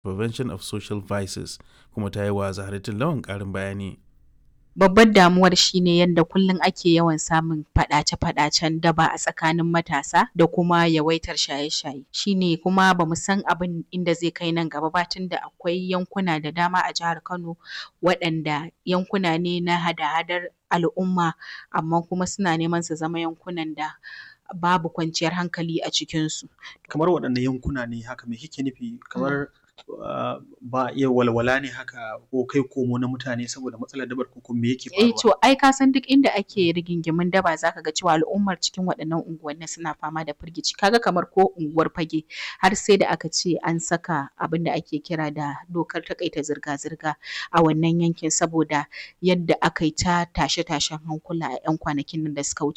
Prevention of Social Vices kuma ta yi wa Zahratul Lawan ƙarin bayani. Babbar damuwar shine yadda kullum ake yawan samun faɗace-faɗacen daba a tsakanin matasa da kuma yawaitar shaye-shaye. Shine kuma bamu san abin inda zai kai nan gaba ba tunda akwai yankuna da dama a jihar Kano waɗanda yankuna ne na hada-hadar al'umma amma kuma suna neman su zama yankunan da babu kwanciyar hankali a cikinsu. Kamar waɗanne yankuna ne haka me kike nufi kamar uh, ba a iya walwala ne haka ko kai komo na mutane saboda matsalar dabar ko kuma me yake Eh faruwa? to ai ka san duk inda ake rigingimun daba zaka ga cewa al'ummar cikin waɗannan unguwannin suna fama da firgici. Kaga kamar ko unguwar Fage har sai da aka ce an saka abin da ake kira da dokar taƙaita zirga-zirga a wannan yankin saboda yadda aka yi ta tashe-tashen hankula a 'yan kwanakin nan da suka wuce.